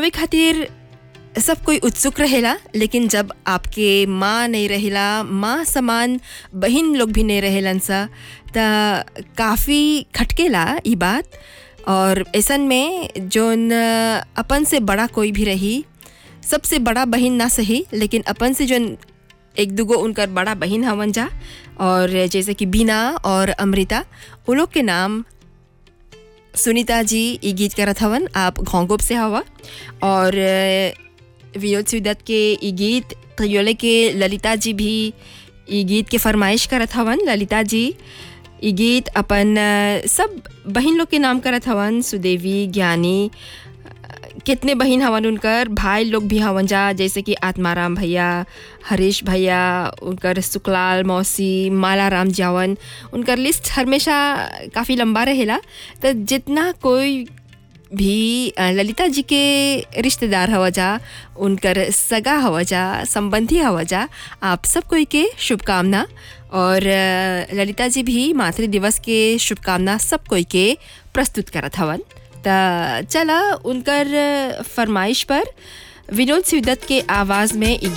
गावे खातिर सब कोई उत्सुक रहेला लेकिन जब आपके माँ नहीं रहेला माँ समान बहन लोग भी नहीं रहेलन सा त काफ़ी खटकेला ई बात और ऐसन में जोन अ, अपन से बड़ा कोई भी रही सबसे बड़ा बहन ना सही लेकिन अपन से जोन एक दूगो उनकर बड़ा बहन हवन जा और जैसे कि बीना और अमृता उन लोग के नाम सुनीता जी ई गीत करत हवन आप घोंगोप से हवा और अ, विनोद सिवदत्त के ई गीत कयोले के ललिता जी भी ई गीत के फरमाइश करत हवन ललिता जी ई गीत अपन अ, सब बहन लोग के नाम करत हवन सुदेवी ज्ञानी कितने बहन हवन उनकर भाई लोग भी हवन जा जैसे कि आत्माराम भैया हरीश भैया उनकर सुकलाल मौसी मालाराम जावन उनकर लिस्ट हमेशा काफ़ी लंबा रहेला तो जितना कोई भी अ, ललिता जी के रिश्तेदार हवा जा उनकर सगा हवा जा संबंधी हवा जा आप सब कोई के शुभकामना और अ, ललिता जी भी मातृ दिवस के शुभकामना सब कोई के प्रस्तुत करत हवन त चला उनकर फरमाइश पर विनोद सिवदत्त के आवाज़ में ई